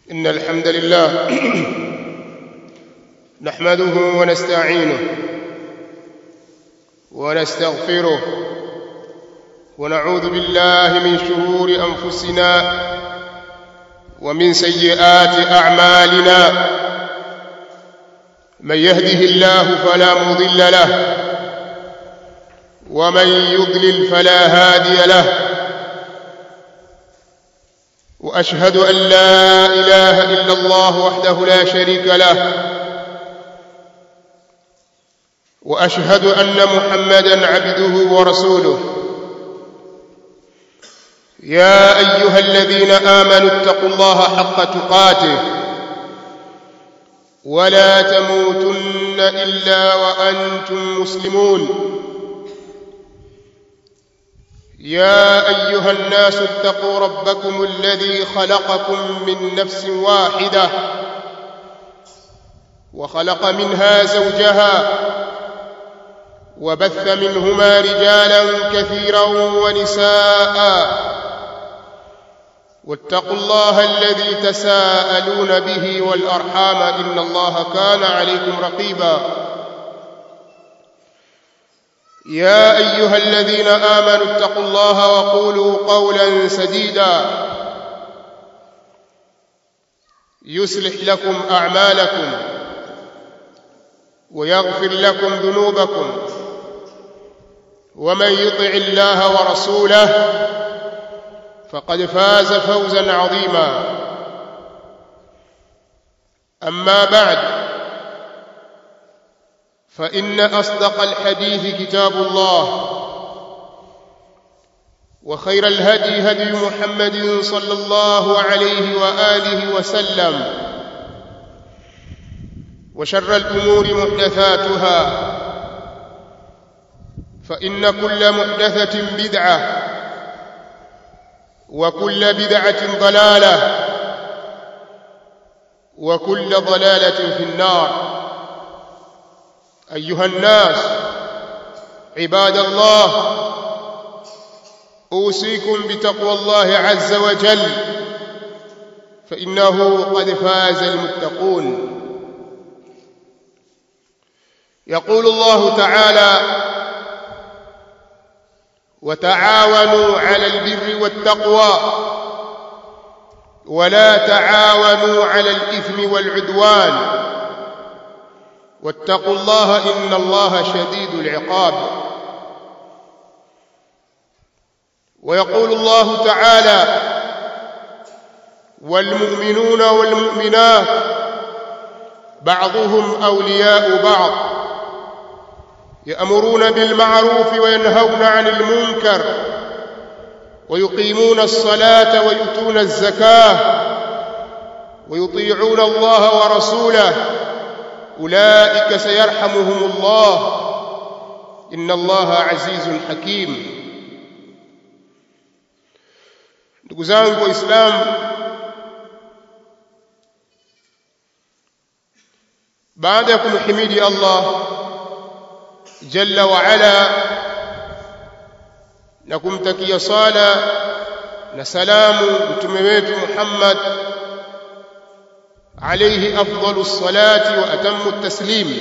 إن الحمد لله نحمده ونستعينه ونستغفره ونعوذ بالله من شرور أنفسنا ومن سيئات أعمالنا من يهده الله فلا مضل له ومن يضلل فلا هادي له واشهد ان لا اله الا الله وحده لا شريك له واشهد ان محمدا عبده ورسوله يا ايها الذين امنوا اتقوا الله حق تقاته ولا تموتن الا وانتم مسلمون يا ايها الناس اتقوا ربكم الذي خلقكم من نفس واحده وخلق منها زوجها وبث منهما رجالا كثيرا ونساء واتقوا الله الذي تساءلون به والارحام ان الله كان عليكم رقيبا يا ايها الذين امنوا اتقوا الله وقولوا قولا سديدا يصلح لكم اعمالكم ويغفر لكم ذنوبكم ومن يطع الله ورسوله فقد فاز فوزا عظيما اما بعد فان اصدق الحديث كتاب الله وخير الهدي هدي محمد صلى الله عليه واله وسلم وشر الامور محدثاتها فان كل محدثه بدعه وكل بدعه ضلاله وكل ضلاله في النار ايها الناس عباد الله اوصيكم بتقوى الله عز وجل فانه قد فاز المتقون يقول الله تعالى وتعاونوا على البر والتقوى ولا تعاونوا على الاثم والعدوان واتقوا الله ان الله شديد العقاب ويقول الله تعالى والمؤمنون والمؤمنات بعضهم اولياء بعض يامرون بالمعروف وينهون عن المنكر ويقيمون الصلاه ويؤتون الزكاه ويطيعون الله ورسوله اولئك سيرحمهم الله ان الله عزيز حكيم ndugu zangu waislamu baada ya kumhimidi allah jalla wa ala na kumtakia sala na salamu mtume wetu Muhammad alayhi afdalu salati wa atammu taslim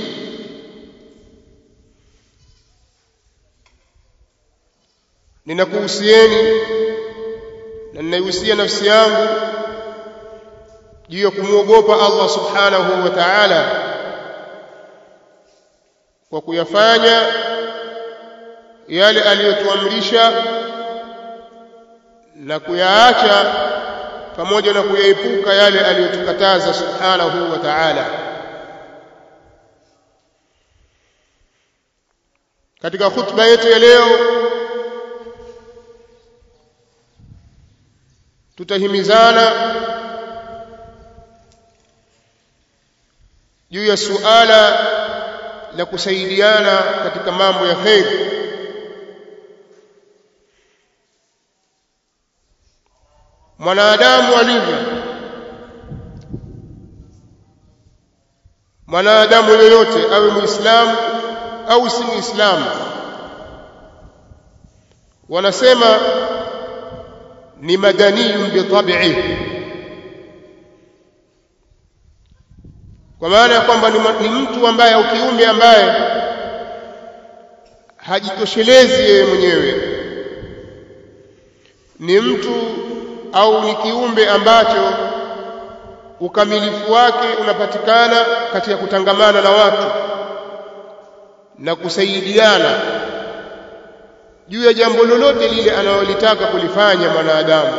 ninakuhusieni na ninaihusia nafsi yangu juu ya kumwogopa Allah subhanahu wa ta'ala kwa kuyafanya yale aliyotuamrisha na kuyaacha pamoja na kuyaepuka yale aliyotukataza subhanahu wa ta'ala katika khutba yetu ya leo tutahimizana juu ya suala la kusaidiana katika mambo ya kheri mwanadamu alivyo mwanadamu yoyote awe muislamu au si muislamu wanasema ni madaniyun bitab'ihi kwa maana ya kwamba ni, ni mtu ambaye au kiumbe ambaye hajitoshelezi yeye mwenyewe ni mtu au ni kiumbe ambacho ukamilifu wake unapatikana katika kutangamana na watu na kusaidiana juu ya jambo lolote lile analolitaka kulifanya mwanadamu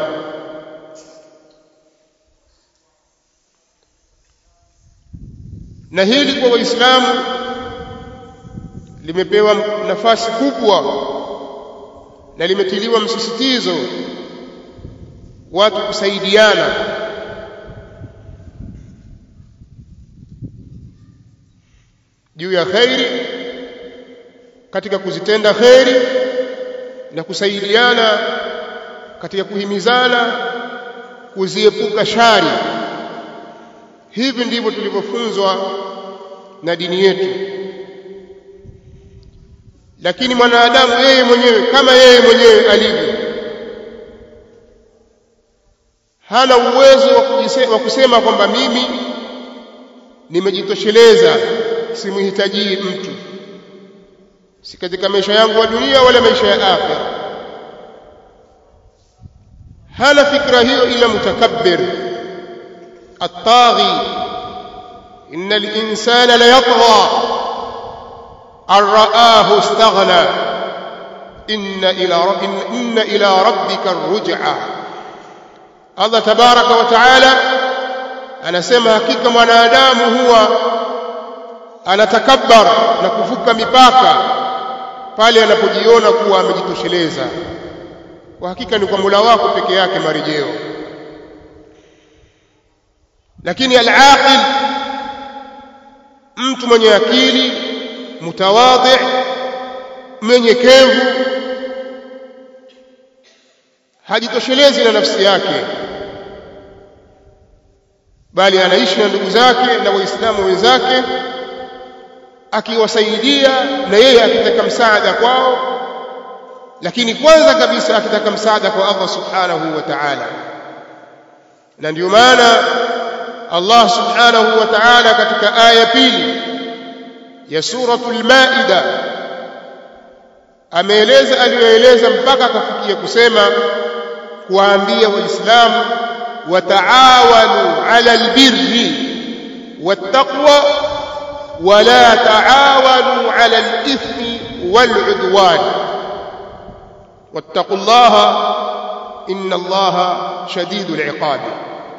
na hili kwa waislamu limepewa nafasi kubwa na limetiliwa msisitizo watu kusaidiana juu ya khairi katika kuzitenda khairi na kusaidiana katika kuhimizana kuziepuka shari hivi ndivyo tulivyofunzwa na dini yetu lakini mwanadamu yeye mwenyewe kama yeye mwenyewe alivyo hana uwezo wa kusema kwamba mimi nimejitosheleza simhitajii mtu si katika maisha yangu ya dunia wala maisha ya akhira hana fikra hiyo ila mutakabbir الطاغي إن الإنسان ليطغى أن رآه استغنى إن إلى, إن, إن إلى ربك الرجعى الله تبارك وتعالى anasema hakika mwanadamu huwa anatakabbar na kuvuka mipaka pale anapojiona kuwa amejitosheleza kwa hakika ni kwa Mola wako peke yake marejeo lakini al-aqil mtu mwenye akili mutawadhi mnyenyekevu hajitoshelezi na nafsi yake bali anaishi na ndugu zake na waislamu wenzake akiwasaidia na yeye akitaka msaada kwao lakini kwanza kabisa akitaka msaada kwa Allah subhanahu wa ta'ala na ndio maana Allah subhanahu wa ta'ala katika aya pili ya suratul maida ameeleza aliyoeleza mpaka akafikia kusema kuwaambia waislamu wataawanu ala albirri wattaqwa wala taawanu ala alithmi waludwan wattaqullaha inna allaha shadidul iqabi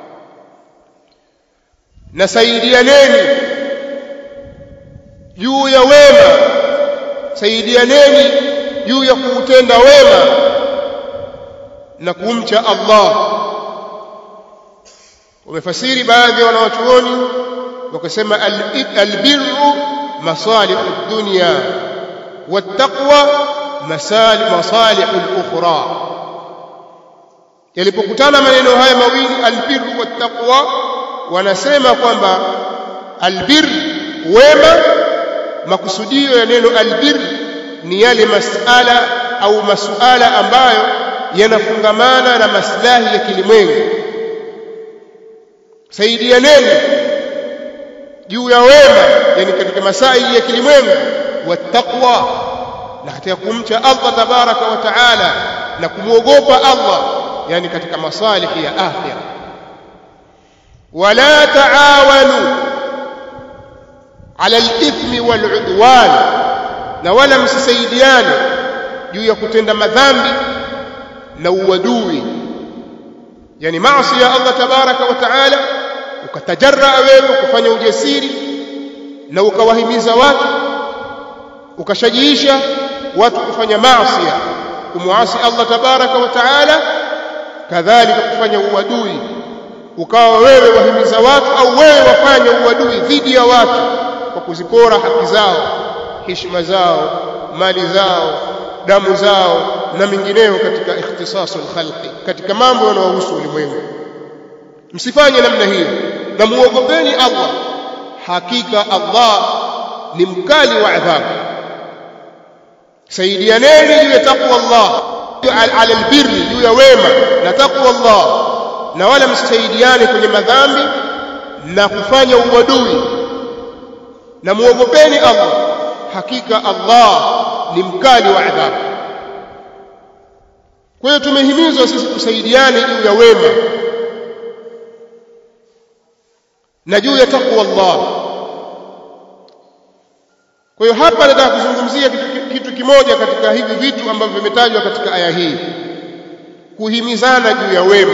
na saidianeni juu ya wema saidianeni juu ya kuutenda wema na kumcha Allah wamefasiri baadhi ya wanawachuoni wakasema albirru masalihu dunya wattaqwa masalihu al-ukhra yalipokutana maneno haya mawili albirru wattaqwa wanasema kwamba albir wema makusudio ya neno albir ni yale masala au masuala ambayo yanafungamana na maslahi ya kilimwengu saidianeni juu ya wema yani katika masaili ya kilimwengu wattaqwa na katika kumcha Allah tabaraka wa taala na kumwogopa Allah yani katika masalihi ya akhirah ولا تعاونوا على الإثم والعدوان na wala msisaidiane juu ya kutenda madhambi na uadui yani maasi ya Allah tabaraka wa taala ukatajarra wewe kufanya ujasiri na ukawahimiza watu ukashajiisha watu kufanya maasi kumwasi Allah tabaraka wa taala kadhalika kufanya uadui ukawa wewe wahimiza watu au wewe wafanya uadui dhidi ya watu kwa kuzipora haki zao heshima zao mali zao damu zao na mingineyo katika ikhtisasul khalqi katika mambo yanayohusu ulimwengu msifanye namna hiyo na muogopeni Allah hakika Allah ni mkali wa adhabu saidianeni juu ya taqwa Allah ala albirri juu ya wema na taqwa Allah na wala msisaidiane kwenye madhambi na kufanya uadui na muogopeni Allah hakika Allah ni mkali wa adhabu kwa hiyo tumehimizwa sisi tusaidiane juu ya wema na juu ya takwa Allah kwa hiyo hapa nataka kuzungumzia kitu, kitu kimoja katika hivi vitu ambavyo vimetajwa katika aya hii kuhimizana juu ya wema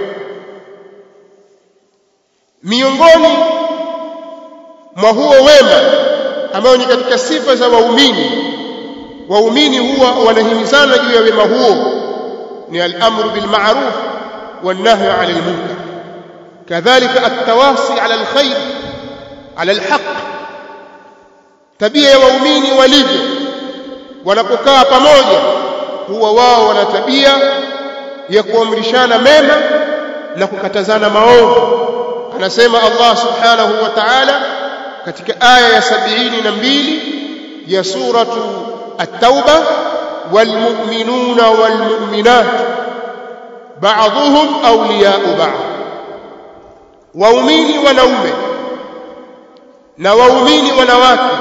miongoni mwa huo wema ambao ni katika sifa za waumini waumini huwa wanahimizana juu ya wema huo ni al-amru bil ma'ruf wan nahyu 'anil munkar kadhalika at-tawasi 'ala al-khair 'ala al-haqq tabia ya waumini walivyo wanapokaa pamoja huwa wao wana tabia ya kuamrishana mema na kukatazana maovu anasema Allah subhanahu wa ta'ala katika aya ya sabini na mbili ya suratu at-tauba walmu'minuna walmu'minat ba'dhuhum awliya'u ba'd waumini wanaume na waumini wanawake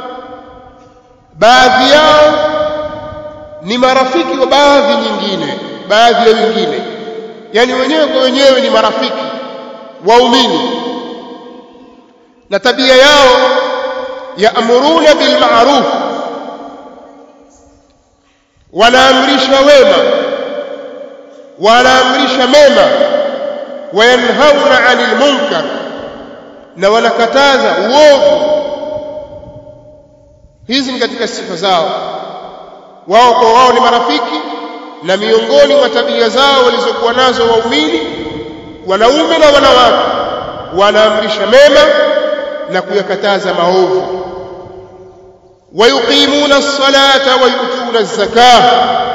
baadhi yao ni marafiki wa baadhi nyingine baadhi ya wengine yani wenyewe kwa wenyewe ni marafiki waumini na tabia yao yaamuruna bil ma'ruf wanaamrisha wema wanaamrisha mema wayanhauna 'anil munkar na wanakataza uovu hizi ni katika sifa zao wao kwa wao ni marafiki na miongoni mwa tabia zao walizokuwa nazo waumini wanaume na wanawake wanaamrisha mema na kuyakataza maovu wayuqimuna as-salata wa yu'tuna az-zakah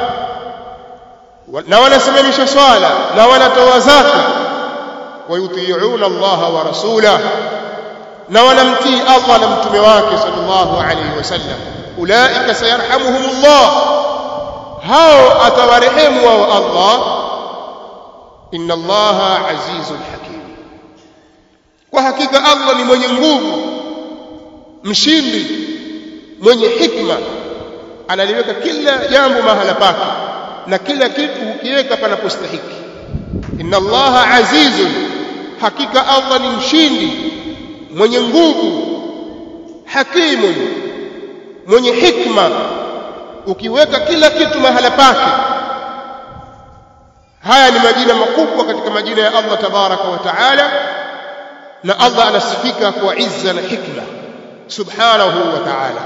na wanasimamisha swala na wanatoa zaka wayuti'una Allah wa rasulah na wanamtii Allah na mtume wake sallallahu alayhi wasallam ulaika sayarhamuhumullah hao atawarehemu wao Allah inna allaha azizun hakim kwa hakika Allah ni mwenye nguvu mshindi mwenye hikma analiweka kila jambo mahala pake na kila kitu hukiweka panapostahiki inna allaha azizun hakika Allah ni mshindi mwenye nguvu hakimun mwenye hikma ukiweka kila kitu mahala pake haya ni majina makubwa katika majina ya Allah tabaraka wa taala na Allah anasifika kwa izza na hikma subhanahu wa ta'ala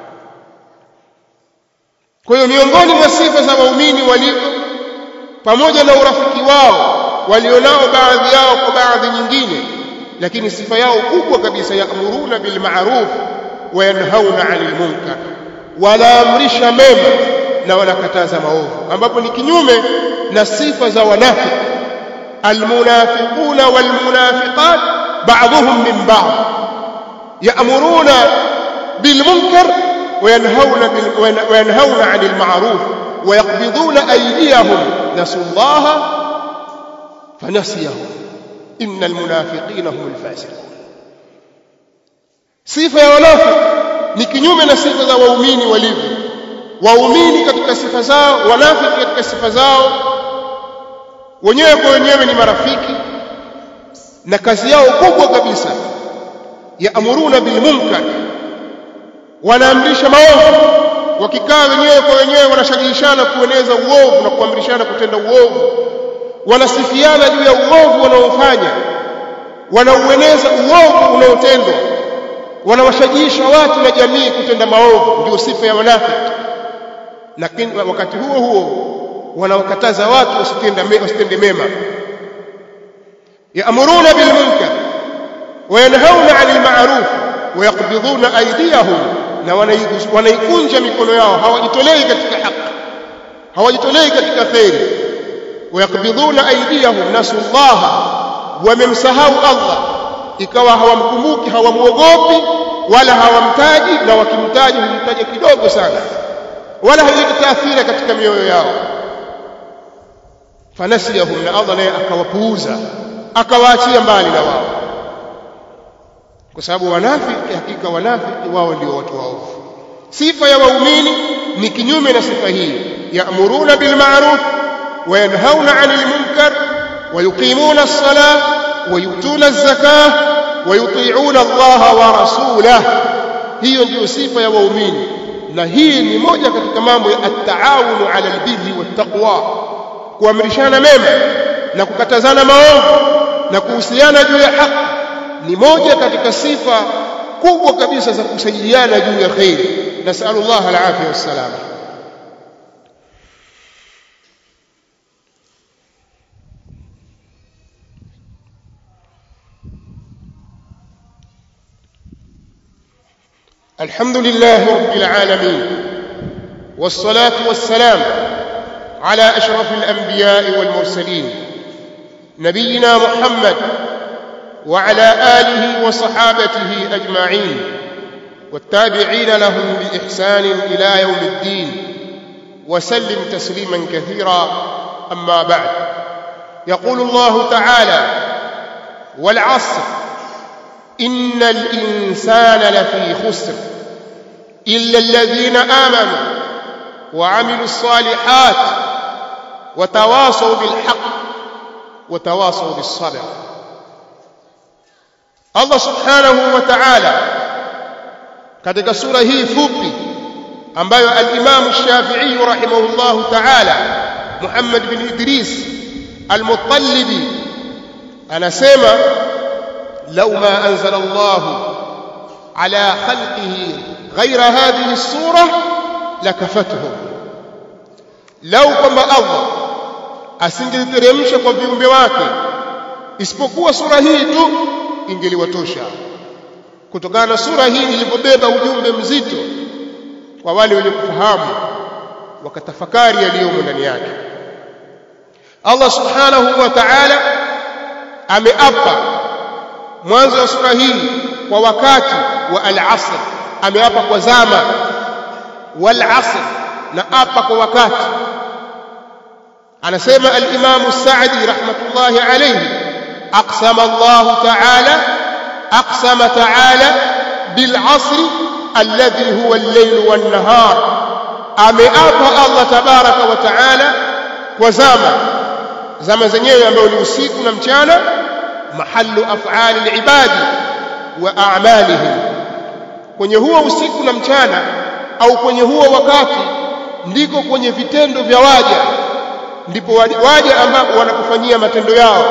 kwa hiyo miongoni mwa sifa za waumini walivyo pamoja na urafiki wao walionao baadhi yao kwa baadhi nyingine lakini sifa yao kubwa kabisa yaamuruna bil ma'ruf wa yanhauna 'anil munkar wanaamrisha mema na wanakataza maovu ambapo ni kinyume na sifa za wanafiki almunafiquna walmunafiqat ba'dhuhum min ba'd ya'muruna bil munkar وينهون وينهون عن المعروف ويقبضون أيديهم نسوا الله فنسيهم إن المنافقين هم الفاسقون صفة يا ونافق ni kinyume na sifa za waumini walivyo waumini katika sifa zao wanafiki katika sifa zao wenyewe kwa wenyewe ni marafiki na kazi yao kubwa kabisa yaamuruna bil munkar wanaamrisha maovu wakikaa wenyewe kwa wenyewe wanashajishana kueneza uovu na kuamrishana kutenda uovu wanasifiana juu ya uovu wanaofanya wanaueneza uovu unaotendwa wanawashajiisha watu na jamii kutenda maovu ndio sifa ya wanafiki lakini wakati huo huo wanawakataza watu wasitende wasitende mema yaamuruna bil munkar wayanhauna 'anil ma'ruf wayaqbiduna aydiyahum na wanaikunja mikono yao hawajitolei katika haki hawajitolei katika khairi wayaqbiduna aydiyahum nasullaha wamemsahau Allah ikawa hawamkumbuki hawamuogopi wala hawamtaji na wakimtaji humtaja kidogo sana wala haileti taathira katika mioyo yao fanasiyahum na Allah naye akawapuuza akawaachia mbali na wao kwa sababu wanafiki hakika wanafiki wao ndio watu waovu sifa ya waumini ni kinyume na sifa hii ya'muruna bil ma'ruf wa yanhauna 'anil munkar wa yuqimuna as-salah wa yutuna az-zakah wa yuti'una Allah wa rasulahu hiyo ndiyo sifa ya waumini na hii ni moja katika mambo ya at-ta'awunu 'ala al-birri wat-taqwa kuamrishana mema na kukatazana maovu na kuhusiana juu ya haki ni moja katika sifa kubwa kabisa za kusaidiana juu ya khairi nasallallahu alafia wassalama الحمد لله رب العالمين والصلاة والسلام على أشرف الأنبياء والمرسلين نبينا محمد وعلى آله وصحابته أجمعين والتابعين لهم بإحسان إلى يوم الدين وسلم تسليما كثيرا أما بعد يقول الله تعالى والعصر إن الإنسان لفي خسر إلا الذين آمنوا وعملوا الصالحات وتواصوا بالحق وتواصوا بالصبر Allah subhanahu wa ta'ala katika sura hii fupi ambayo al-Imam Shafi'i rahimahullahu ta'ala Muhammad bin Idris al-Muttalibi anasema law ma anzala Allah ala khalqihi ghayra hadhihi as-sura lakafatuhum law kwamba Allah asingeliteremsha kwa viumbe wake isipokuwa sura hii tu ingeliwatosha kutokana na sura hii ilipobeba ujumbe mzito kwa wale wenye kufahamu wakatafakari yaliyomo ndani yake Allah subhanahu wa ta'ala ameapa mwanzo wa sura hii kwa wakati wa al-asr ameapa kwa zama wal asr na apa kwa wakati anasema al-Imam Sa'di rahmatullahi alayhi أقسم الله تعالى أقسم تعالى بالعصر الذي هو الليل والنهار أمئapa الله تبارك وتعالى وزama zama zenyewe ambayo ni usiku na mchana mahallu af'ali al-ibadi wa a'malihim kwenye huo usiku na mchana au kwenye huo wakati ndiko kwenye vitendo vya waja ndipo waja ambao wanakufanyia matendo yao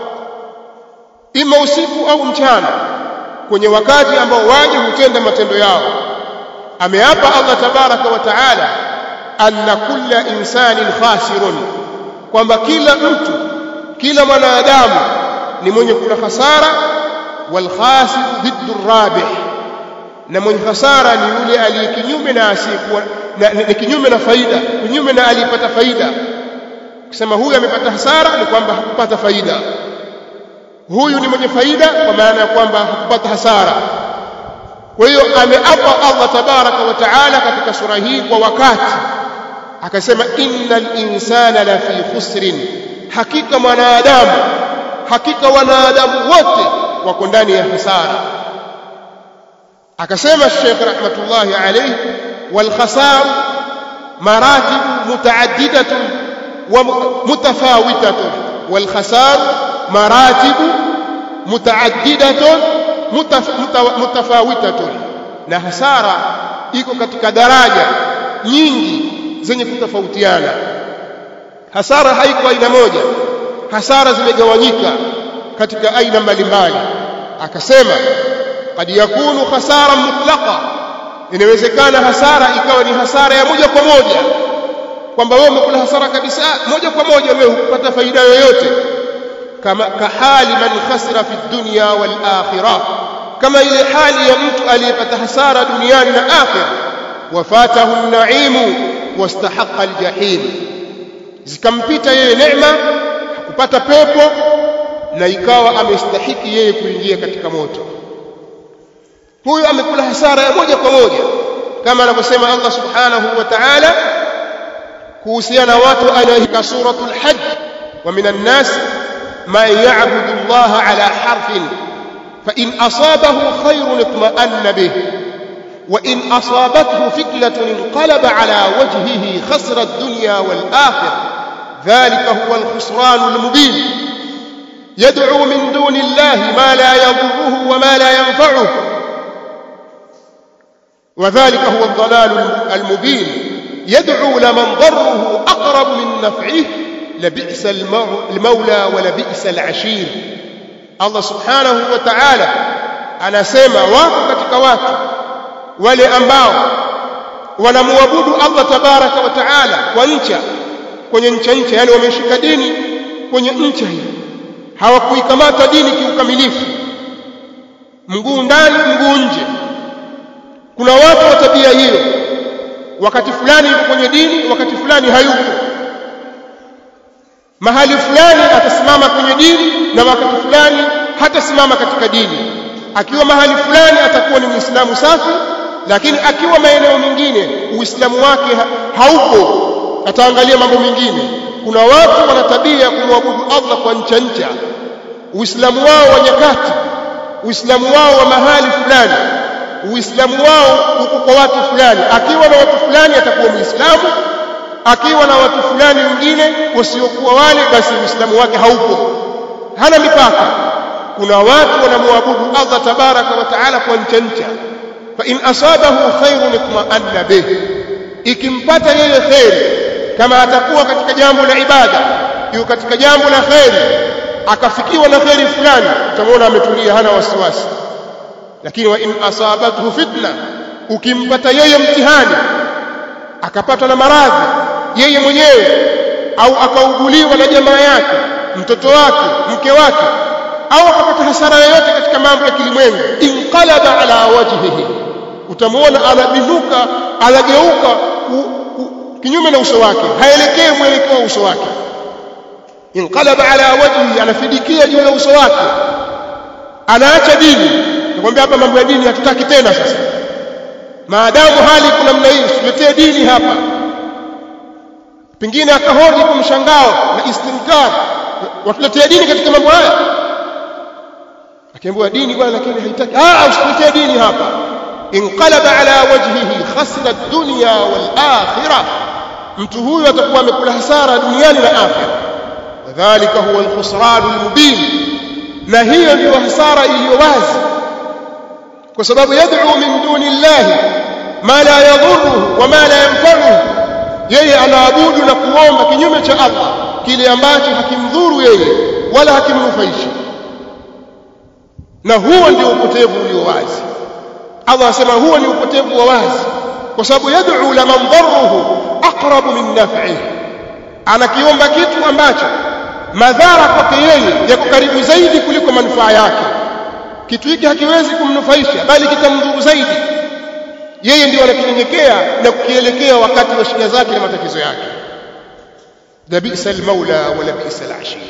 ima usiku au mchana kwenye wakati ambao waje hutenda matendo yao ameapa Allah tabaraka wa taala anna kulla insanin khasirun kwamba kila mtu kila mwanadamu ni mwenye kula hasara wal khasir dhiddu rabih na mwenye hasara ni yule aliye kinyume na asiyekuwa ni kinyume na faida kinyume na aliyepata faida kusema huyu amepata hasara ni kwamba hakupata faida huyu ni mwenye faida kwa maana ya kwamba hakupata hasara kwa hiyo ameapa Allah tabaraka wa taala katika sura hii kwa wakati akasema innal insana la fi khusrin hakika mwanadamu hakika wanadamu wote wako ndani ya hasara akasema Sheikh rahmatullahi alayhi wal khasar maratib mutaaddidatun wa mutafawitatun wal khasar مراتب متعددة متفاوتة na hasara iko katika daraja nyingi zenye kutofautiana hasara haiko aina moja hasara zimegawanyika katika aina mbalimbali akasema kad yakunu khasara mutlaqa inawezekana hasara ikawa ni hasara ya moja kwa moja kwamba wewe umekula hasara kabisa moja kwa moja wewe hukupata faida yoyote kama kahali man khasira fi dunya wal akhirah kama ile hali ya mtu aliyepata hasara duniani na akhira wafatahu an-na'imu wastahaqa al-jahim zikampita yeye neema hakupata pepo na ikawa amestahiki yeye kuingia katika moto huyu amekula hasara ya moja kwa moja kama anavyosema Allah subhanahu wa ta'ala kuhusiana watu anayeka suratul hajj wa minan nas man ya'budu Allah ala harfin فإن أصابه خير اطمأن به وإن أصابته فتنة انقلب على وجهه خسر الدنيا والآخرة ذلك هو الخسران المبين يدعو من دون الله ما لا يضره وما لا ينفعه وذلك هو الضلال المبين يدعو لمن ضره أقرب من نفعه لبئس المولى ولبئس العشير Allah subhanahu wa ta'ala anasema wako katika watu wale ambao wanamwabudu Allah tabaraka wa ta'ala kwa ncha kwenye ncha ncha yani wameshika dini kwenye ncha hii hawakuikamata dini kiukamilifu mguu ndani mguu nje kuna watu wa tabia hiyo wakati fulani yuko kwenye dini wakati fulani hayuko mahali fulani atasimama kwenye dini na wakati fulani hatasimama katika dini akiwa mahali fulani atakuwa ni muislamu safi lakini akiwa maeneo mengine uislamu wake haupo ataangalia mambo mengine kuna watu wana tabia ya kumwabudu Allah kwa ncha ncha uislamu wao wa nyakati uislamu wao wa mahali fulani uislamu wao uko kwa watu fulani akiwa na watu fulani atakuwa muislamu akiwa na watu fulani wengine wasiokuwa wale basi uislamu wake haupo hana mipaka kuna watu wanamwabudu Allah tabaraka wa taala kwa ncha ncha fa in asabahu khairun itma'anna bih ikimpata yeye khairi kama atakuwa katika jambo la ibada yuko katika jambo la khairi akafikiwa na khairi fulani utamwona ametulia hana wasiwasi lakini wa in asabathu fitna ukimpata yeye mtihani akapatwa na maradhi yeye mwenyewe au akauguliwa na jamaa yake mtoto wake mke wake au akapata hasara yoyote katika mambo ya kilimwengu inqalaba ala wajhihi utamwona anabinuka anageuka kinyume na uso wake haelekei mwelekeo wa uso wake inqalaba ala wajhihi anafidikia juu ya uso wake anaacha dini nakwambia hapa mambo ya dini hatutaki tena sasa maadamu hali kuna namna hii tuletee dini hapa pengine akahoji kwa mshangao na istinkar watuletee dini katika mambo haya akiambiwa dini bwana lakini haitaki ah usituletee dini hapa inqalaba ala wajhihi khasira ad-dunya wal akhirah mtu huyu atakuwa amekula hasara duniani na akhira wadhālika huwa al-khusran al-mubin na hiyo ndio hasara iliyo wazi kwa sababu yad'u min duni llahi ma la yadhurruhu wa ma la yanfa'uhu yeye anaabudu na kuomba kinyume cha Allah kile ambacho hakimdhuru yeye wala hakimnufaishi na huo ndio upotevu ulio wazi Allah anasema huo ni upotevu wa wazi kwa sababu yad'u laman dharruhu aqrabu min naf'ihi anakiomba kitu ambacho madhara kwake yeye yako karibu zaidi kuliko manufaa yake kitu hiki hakiwezi kumnufaisha bali kitamdhuru zaidi yeye ndio anakinyenyekea na kukielekea wakati wa shida zake na matatizo yake labisa almaula wa labisa alashir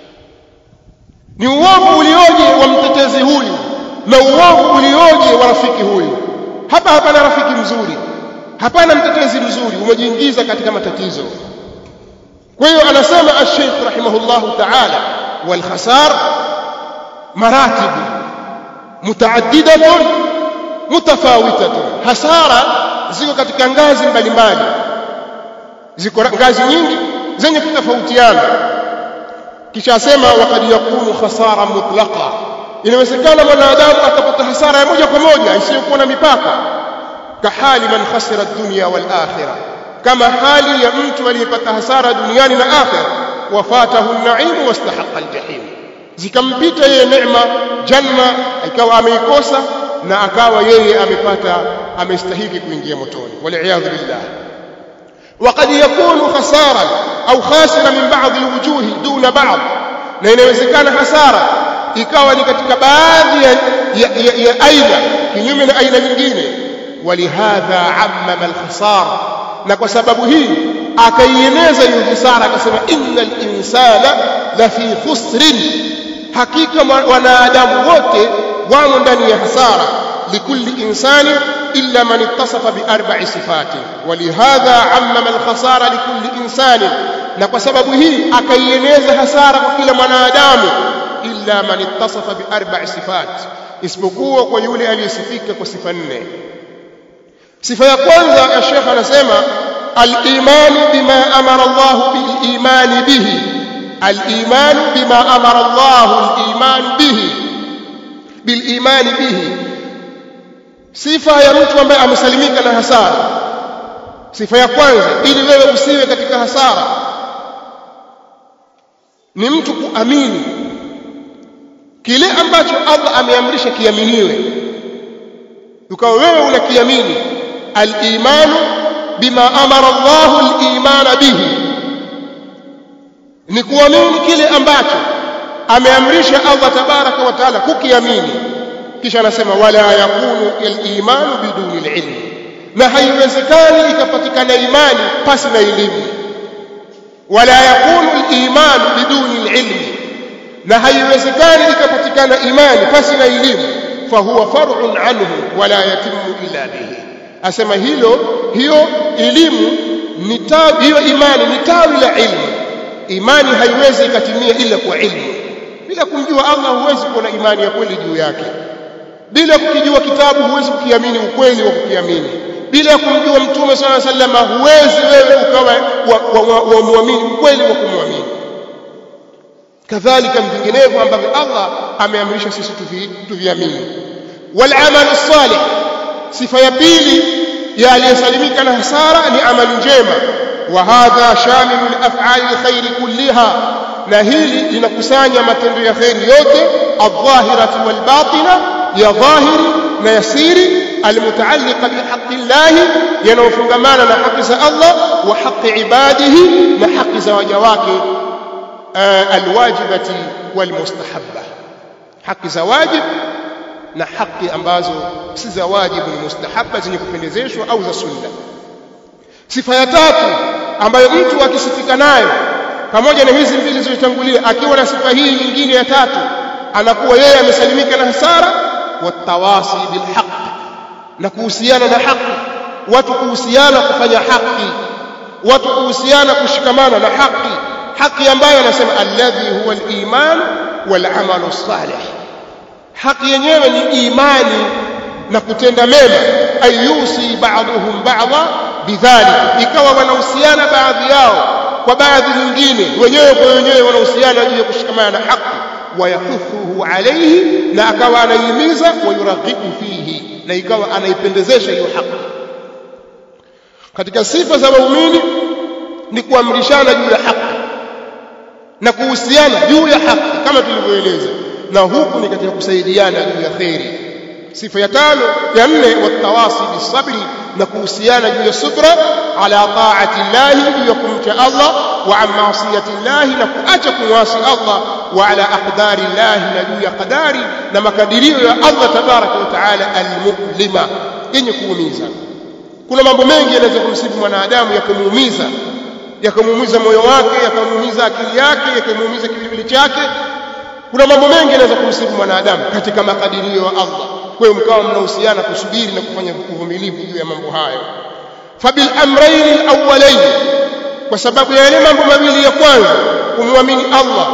ni uovu ulioje wa mtetezi huyu na uovu ulioje wa rafiki huyu hapa hapana rafiki mzuri hapana mtetezi mzuri umejiingiza katika matatizo kwa hiyo anasema ash-Sheikh rahimahullahu ta'ala wal khasar maratib mutaaddidatun mutafawitatun hasara ziko katika ngazi mbalimbali ziko ngazi nyingi zenye kutofautiana kisha asema wakad yakunu khasara mutlaqa inawezekana mwanadamu akapata hasara ya moja kwa moja isiyokuwa na mipaka kahali man khasira dunya wal akhirah kama hali ya mtu aliyepata hasara duniani na akhira wafatahu an-na'im wastahaqa al-jahim zikampita yeye neema janna ikawa ameikosa na akawa yeye amepata amestahiki kuingia motoni waliyadhu billah وقد يكون خسارا أو خاسرا من بعض الوجوه دون بعض na inawezekana hasara ikawa ni katika baadhi ya, ya, ya, ya aina kinyume na aina nyingine walihadha ammama alkhasara na kwa sababu hii akaieneza hiyo hasara akasema innal insana la fi khusrin hakika wanadamu wote wamo ndani ya hasara likulli insani illa man ittasafa bi arba'i sifati walihadha ammama alkhasara likulli insani na kwa sababu hii akaieneza hasara kwa kila mwanadamu illa man ittasafa bi arba'i sifat isipokuwa kwa yule aliyesifika kwa sifa nne sifa ya kwanza ya Sheikh anasema al-imanu bima amara Allah bil-imani bihi al-imanu bima amara Allah al-iman bihi bil-imani bihi sifa ya mtu ambaye amesalimika na hasara sifa ya kwanza ili wewe usiwe katika hasara ni mtu kuamini kile ambacho Allah ameamrisha kiaminiwe ukawa wewe unakiamini al-imanu bima amara Allahu al-imana bihi ni kuamini kile ambacho ameamrisha Allah tabaraka wa taala kukiamini kisha anasema wala yakunu al-imanu biduni al-ilm na haiwezekani ikapatikana imani pasi na elimu wala yakunu al-iman biduni al-ilm na haiwezekani ikapatikana imani pasi na elimu fahuwa far'un anhu wala yatimu illa bihi asema hilo hiyo elimu ni tawi hiyo imani ni tawi la ilmu imani haiwezi ikatimia ila kwa ilmu bila kumjua Allah huwezi kuwa na imani ya kweli juu yake bila kukijua kitabu huwezi kukiamini ukweli wa kukiamini bila kumjua mtume swalla sallama huwezi wewe ukawa wa muamini ukweli wa kumwamini kadhalika vinginevyo ambavyo Allah ameamrisha sisi tuviamini wal amal salih sifa ya pili ya aliyesalimika na hasara ni amali njema wa hadha shamilu al-af'ali al-khair kulliha na hili linakusanya matendo ya khairi yote adh-dhahirati wal-batina ya dhahiri na yasiri المتعلقة بحق الله ينوفنغمانا نحق الله وحق عباده نحق زواجواك آه الواجبة والمستحبة حق زواجب na haki ambazo si za wajibu ni mustahabba zenye kupendezeshwa au za sunna sifa ya tatu ambayo mtu akisifika nayo pamoja na hizi mbili zilizotangulia akiwa na sifa hii nyingine ya tatu anakuwa yeye amesalimika na hasara watawasi bilhaq na kuhusiana na haki watu kuhusiana kufanya haki watu kuhusiana kushikamana na haki haki ambayo anasema alladhi huwa al-iman wal amalu salih haki yenyewe ni imani na kutenda mema ayusi ba'dhum ba'dha bidhalik ikawa wanahusiana baadhi yao kwa baadhi nyingine wenyewe kwa wenyewe wanahusiana juu ya kushikamana na haki wayakuthuhu alayhi na akawa anaihimiza wayuraghibu fihi na ikawa anaipendezesha hiyo haki katika sifa za waumini ni kuamrishana juu ya haki na kuhusiana juu ya haki kama tulivyoeleza na huku ni katika kusaidiana juu ya kheri sifa ya tano ya nne watawasi bisabri na kuhusiana juu ya subra ala taati llahi juu ya kumcha Allah wa an maasiyati llahi na kuacha kumwasi Allah wa ala aqdari llahi na juu ya qadari na makadirio ya Allah tabaraka wa taala almuklima yenye kuumiza kuna mambo mengi yanaweza kumsibu mwanadamu yakamuumiza yakamuumiza moyo wake yakamuumiza akili yake yakamuumiza kiwiliwili chake kuna mambo mengi yanaweza kumsibu mwanadamu katika makadirio ya Allah kwa hiyo mkawa mnahusiana kusubiri na kufanya uvumilivu juu ya mambo hayo fabil amrayn alawwalayn kwa sababu ya yale mambo mawili ya kwanza kumwamini Allah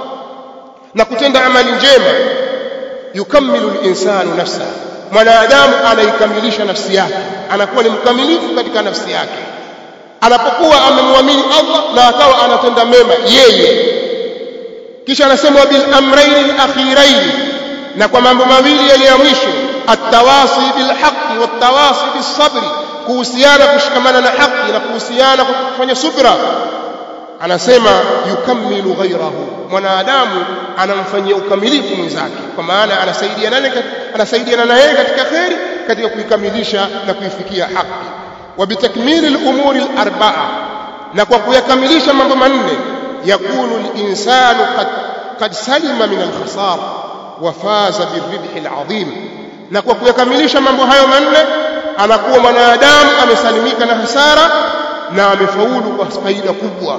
na kutenda amali njema yukammilu al-insanu nafsahu mwanadamu anaikamilisha nafsi yake anakuwa ni mkamilifu katika nafsi yake anapokuwa amemwamini Allah na akawa anatenda mema yeye kisha anasema bil amrayn al-akhirayn na kwa mambo mawili yale ya mwisho at-tawasi bil haqqi wat-tawasi bis sabri kuhusiana kushikamana na haki na kuhusiana kufanya subra anasema yukammilu ghairahu mwanadamu anamfanyia ukamilifu mwenzake kwa maana anasaidiana naye anasaidiana na yeye katika kheri katika kuikamilisha na kuifikia haki wa bitakmili al-umuri al-arba'a na kwa kuyakamilisha mambo manne yakunu al-insanu qad qad salima min al-khasara wa faza birribhi al-'azim na kwa kuyakamilisha mambo hayo manne anakuwa mwanadamu amesalimika na hasara na amefaulu kwa faida kubwa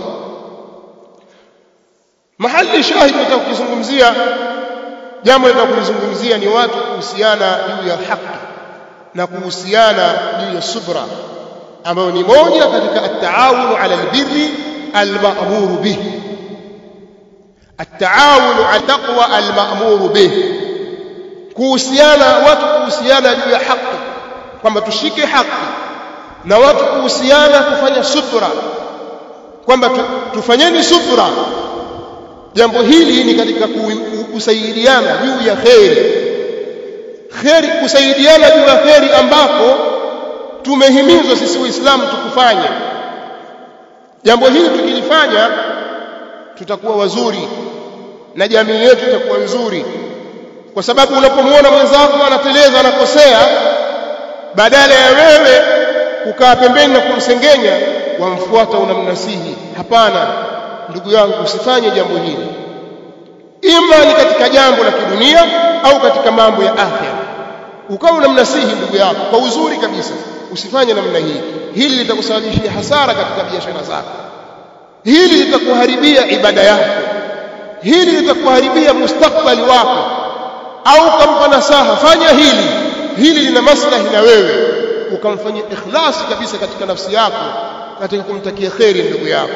mahali shahidi nataka kuzungumzia jambo nataka kulizungumzia ni watu kuhusiana juu ya haki na kuhusiana juu ya subra ambayo ni moja katika at-taawun ala albirri al-ma'mur bih at-taawun ala taqwa al-ma'mur bih kuhusiana watu kuhusiana juu ya haki kwamba tushike haki na watu kuhusiana kufanya subra kwamba tu, tufanyeni subra jambo hili ni katika kusaidiana juu ya kheri kheri kusaidiana juu ya kheri ambako tumehimizwa sisi waislamu tukufanye jambo hili tukilifanya tutakuwa wazuri na jamii yetu itakuwa nzuri kwa sababu unapomwona mwenzako anateleza anakosea badala ya wewe kukaa pembeni na kumsengenya wamfuata unamnasihi hapana ndugu yangu usifanye jambo hili ima ni katika jambo la kidunia au katika mambo ya akhera ukawa unamnasihi ndugu yako kwa uzuri kabisa usifanye namna hii hili litakusababishia hasara katika biashara zako hili litakuharibia ibada yako hili litakuharibia mustakbali wako au kampa nasaha fanya hili hili lina maslahi na wewe ukamfanyia ikhlasi kabisa katika nafsi yako katika kumtakia kheri ndugu yako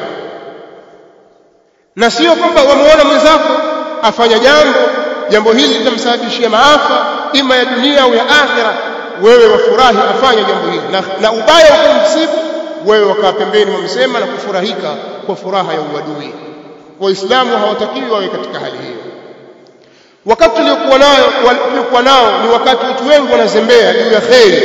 na sio kwamba wamuona mwenzako afanya jambo jambo hili litamsababishia maafa ima ya dunia au ya akhira wewe wafurahi afanye jambo hili na, na ubaya ukamsibu wewe wakaa pembeni wamsema na kufurahika kwa furaha ya uadui waislamu hawatakiwi wawe katika hali hiyo wakati tuliokuwa nayo tuliokuwa nao ni wakati watu wengi wanazembea juu ya kheri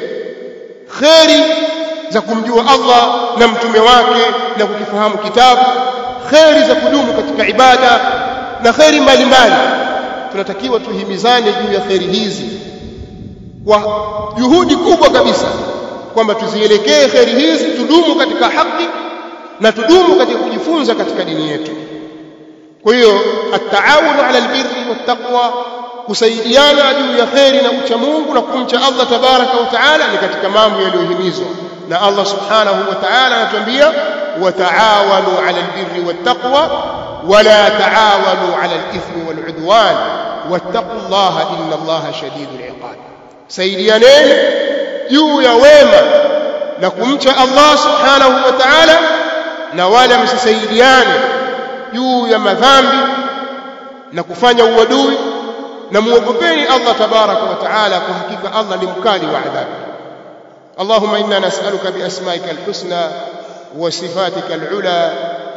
kheri za kumjua Allah na mtume wake na kukifahamu kitabu kheri za kudumu katika ibada na kheri mbalimbali tunatakiwa tuhimizane juu ya kheri hizi kwa juhudi kubwa kabisa kwamba tuzielekee kheri hizi tudumu katika haki na tudumu katika kujifunza katika dini yetu kwa hiyo at-taawunu 'ala al-birri wat-taqwa kusaidiana juu ya kheri na ucha Mungu na kumcha Allah tabaraka wa taala ni katika mambo yaliyohimizwa na Allah subhanahu wa ta'ala anatuambia wataawanu 'ala al-birri wat-taqwa wala taawanu 'ala al-ithmi wal-'udwan wattaqullaha inna Allaha shadidul 'iqab saidianeni juu ya wema na kumcha Allah subhanahu wa ta'ala na wala msisaidiane juu ya madhambi na kufanya uadui na muogopeni Allah tabaraka wa taala kwa hakika Allah ni mkali wa adhabu اللهم إنا نسألك بأسمائك الحسنى وصفاتك العلى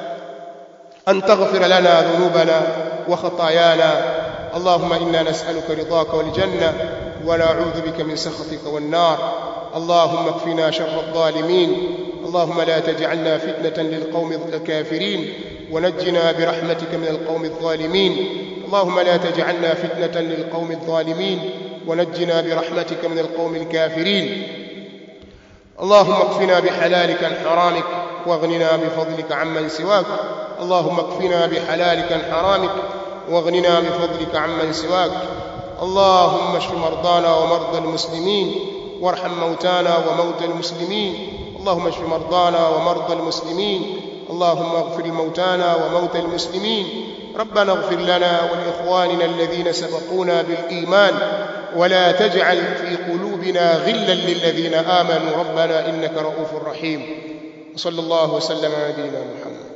أن تغفر لنا ذنوبنا وخطايانا اللهم إنا نسألك رضاك والجنة ونعوذ بك من سخطك والنار اللهم اكفنا شر الظالمين اللهم لا تجعلنا فتنة للقوم الكافرين ونجنا برحمتك من القوم الظالمين اللهم لا تجعلنا فتنة للقوم الظالمين ونجنا برحمتك من القوم الكافرين اللهم اكفنا بحلالك عن حرامك واغننا بفضلك عمن سواك اللهم اكفنا بحلالك عن حرامك واغننا بفضلك عمن سواك اللهم اشف مرضانا ومرضى المسلمين وارحم موتانا وموتى المسلمين اللهم اشف مرضانا ومرضى المسلمين اللهم اغفر موتانا وموتى المسلمين ربنا اغفر لنا ولاخواننا الذين سبقونا بالايمان ولا تجعل في قلوبنا غلا للذين امنوا ربنا انك رؤوف رحيم وصلى الله وسلم على نبينا محمد